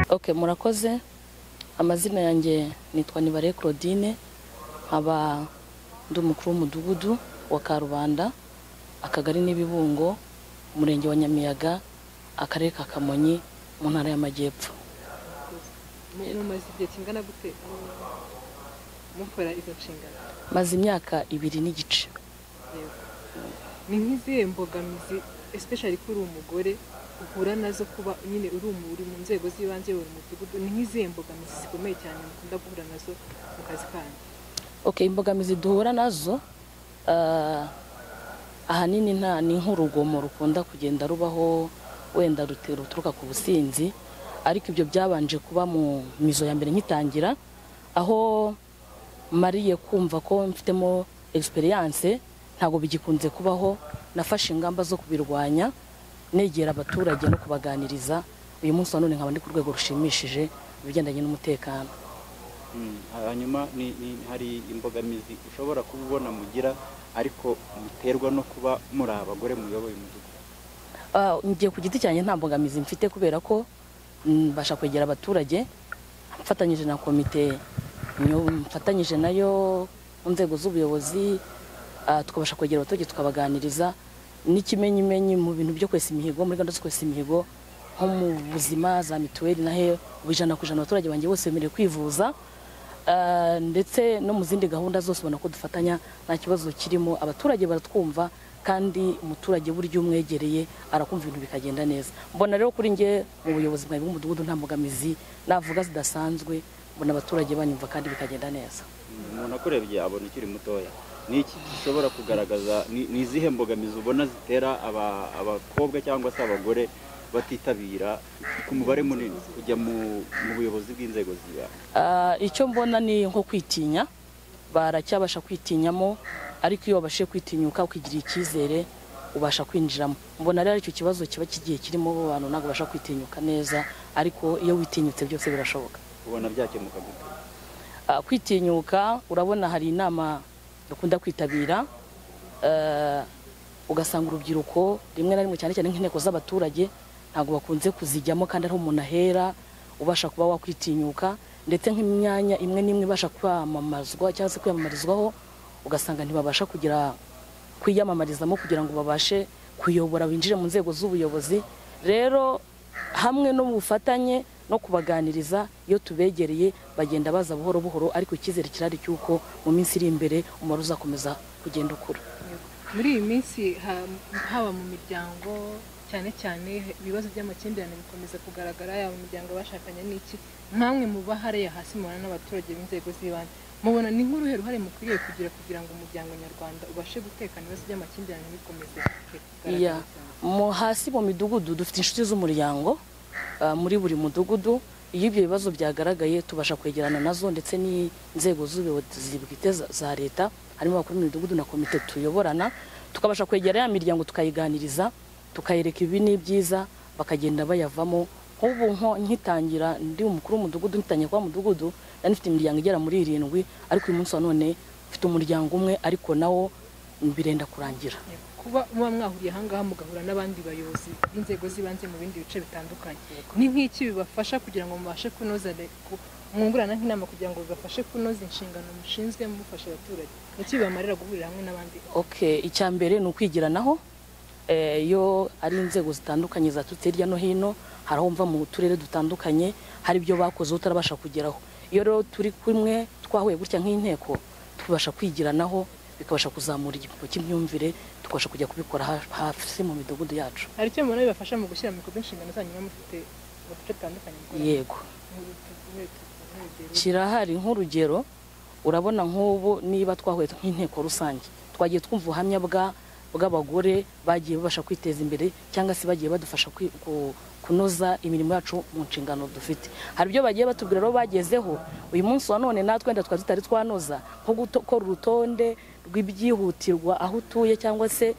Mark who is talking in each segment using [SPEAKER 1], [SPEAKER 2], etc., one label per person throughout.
[SPEAKER 1] ok murakoze amazina yanjye nitwa nibare claudine nkaba ndi umukuru w'umudugudu wa karubanda akagari n'ibibungo umurenge wa nyamiyaga akarere ka kamonyi mu ntara y'amajyepfo
[SPEAKER 2] mumaze igihe kingana gute mukora izo nshingano
[SPEAKER 1] maze imyaka ibiri n'igice
[SPEAKER 2] ni nk'izihe mbogamizi especially ko uri umugore uhura nazo kuba nyine uri umu- uri mu nzego z'ibanze uri mu mudugudu ni nk'izihe mbogamizi zikomeye cyane mukunda guhura nazo mu kazi kanyu
[SPEAKER 1] ok imbogamizi duhura nazo ah, ahanini nta ni nk'urugomo rukunda kugenda rubaho wenda rute- ruturuka ku businzi ariko ibyo byabanje kuba mu mizo ya mbere nkitangira aho mariye kumva ko mfitemo experience ntabwo bigikunze kubaho nafashe ingamba zo kubirwanya negera abaturage no kubaganiriza uyu munsi wa none nkaba ndi ku rwego rushimishije ibigendanye n'umutekano
[SPEAKER 3] Mm, hanyuma ni, ni, hari imbogamizi ushobora kuba ubona mugira ariko muterwa no kuba muri abagore muyoboye umudugudu
[SPEAKER 1] Ah, njye ku giti cyanjye nta mbogamizi mfite kubera ko mm, mbasha kwegera abaturage mfatanyije na komite nyo- mfatanyije nayo mu nzego z'ubuyobozi ah, tukabasha kwegera abaturage tukabaganiriza n'ikimenyimenyi mu bintu byo kwesa imihigo muri gahunda zo kwesa imihigo nko mu buzima za mituweli nahe ubu ijana ku ijana abaturage banjye bose bemerewe kwivuza Ah, ndetse no mu zindi gahunda zose ubona ko dufatanya nta kibazo kirimo abaturage baratwumva kandi umuturage burya iyo umwegereye arakumva ibintu bikagenda neza mbona rero kuri njye mu buyobozi bwawe bw'umudugudu nta mbogamizi navuga zidasanzwe mbona abaturage banyumva kandi bikagenda neza
[SPEAKER 3] Mm, umuntu akurebye abona ukiri mutoya ni iki gishobora kugaragaza ni ni izihe mbogamizi ubona zitera aba- abakobwa cyangwa se abagore batitabira ku mubare munini kujya mu, mu buyobozi bw'inzego z'ibanze
[SPEAKER 1] Ah, icyo mbona ni nko kwitinya baracyabasha kwitinyamo ariko iyo wabashije kwitinyuka ukigirira icyizere ubasha kwinjiramo mbona rero icyo kibazo kiba kigiye kirimo bo bantu ntabwo basha kwitinyuka neza ariko iyo witinyutse byose birashoboka
[SPEAKER 3] ubona byakemuka gute
[SPEAKER 1] Ah, kwitinyuka urabona hari inama dukunda kwitabira eh, ugasanga urubyiruko rimwe na rimwe cyane cyane nk'inteko z'abaturage ntabwo bakunze kuzijyamo kandi ariho umuntu ahera ubasha kuba wakwitinyuka ndetse nk'imyanya imwe n'imwe ibasha kwamamazwa cyangwa se kwiyamamarizwaho ugasanga ntibabasha kugira kwiyamamarizamo kugira ngo babashe kuyobora binjire mu nzego z'ubuyobozi rero hamwe no mu bufatanye no kubaganiriza iyo tubegereye bagenda baza buhoro buhoro ariko icyizere kirari cy'uko mu minsi iri imbere umubare uzakomeza kugenda ukura
[SPEAKER 2] muri iyi minsi ha- haba mu miryango cyane cyane ibibazo by'amakimbirane bikomeza kugaragara yaba mu miryango bashakanye n'iki nkamwe muba hariya hasi mubana n'abaturage b'inzego z'ibanze mubona ni nk'uruhe ruhare mukwiriye kugira kugira ngo umuryango nyarwanda ubashe gutekana ibibazo by'amakimbirane bikomeze kugaragara
[SPEAKER 1] Iya.
[SPEAKER 2] cyane?
[SPEAKER 1] mu hasi mu midugudu dufite inshuti z'umuryango ah, muri buri mudugudu iyo ibyo bibazo byagaragaye tubasha kwegerana nazo ndetse n'inzego z'ubuyobozi bwite za- za leta harimo abakuru b'imidugudu na komite tuyoborana tukabasha kwegera ya miryango tukayiganiriza tukayereka ibi ni byiza bakagenda bayavamo nk'ubu nko nkitangira ndi umukuru w'umudugudu ngitangiye kuba mudugudu nari mfite imiryango igera muri irindwi ariko uyu munsi wa none mfite umuryango umwe ariko nawo birenda kurangira
[SPEAKER 2] kuba muba mwahuriye ahangaha mugahura n'abandi bayobozi b'inzego z'ibanze mu bindi bice bitandukanye ni nk'iki bibafasha kugira ngo mubashe kunoza le- ku- mwungurana nk'inama kugira ngo bibafashe kunoza inshingano mushinzwe mufasha abaturage ni iki bibamarira guhurira hamwe n'abandi
[SPEAKER 1] okay icya mbere ni ukwigiranaho Eh, iyo ari inzego zitandukanye zaturutse hirya no hino hari aho mva mu turere dutandukanye hari ibyo bakoze utarabasha kugeraho iyo rero turi kumwe twahuye gutya nk'inteko tubasha kwigiranaho bikabasha kuzamura igipimo cy'imyumvire tukabasha kujya kubikora ha- hasi mu midugudu yacu
[SPEAKER 2] hari icyo mubona bibafasha mu gushyira mu bikorwa inshingano zanyu muba mufite mu duce dutandukanye mukorera?
[SPEAKER 1] yego
[SPEAKER 2] Nk'uru- tuguhe- tuguhe urugero.
[SPEAKER 1] kirahari nk'urugero urabona nk'ubu niba twahuye nk'inteko rusange twagiye twumva ubuhamya bwa- bw'abagore bagiye babasha kwiteza imbere cyangwa se bagiye badufasha kwi- ku- kunoza imirimo yacu mu nshingano dufite hari ibyo bagiye batubwira rero bagezeho uyu munsi wa none natwe wenda twari tutari twanoza nko gukora urutonde rw'ibyihutirwa aho utuye cyangwa se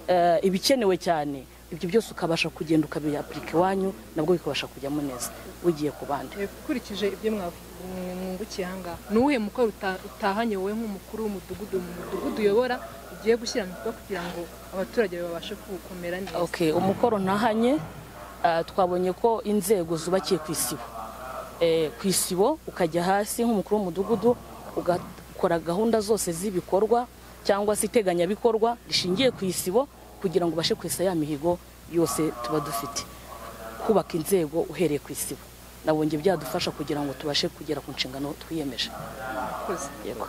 [SPEAKER 1] eh, ibikenewe cyane ibyo byose ukabasha kugenda ukabiyapurika iwanyu nabwo bikabasha kujyamo neza ugiye ku bandi
[SPEAKER 2] Eh, ukurikije ibyo mwavu- mwe- mwungukiye ahangaha ni uwuhe mukoro uta- utahanye wowe nk'umukuru w'umudugudu mu mudugudu uyobora ugiye gushyira mu bikorwa kugira ngo abaturage babashe kuwukomera neza
[SPEAKER 1] Okay, umukoro ntahanye ah, twabonye ko inzego zubakiye ku isibo eh, ku isibo ukajya hasi nk'umukuru w'umudugudu ugakora gahunda zose z'ibikorwa cyangwa se iteganyabikorwa rishingiye ku isibo kugira ngo ubashe kwesa ya mihigo yose tuba dufite kubaka inzego uhereye ku isibo nabonye byadufasha kugira ngo tubashe kugera ku nshingano twiyemeje
[SPEAKER 2] Murakoze.
[SPEAKER 1] yego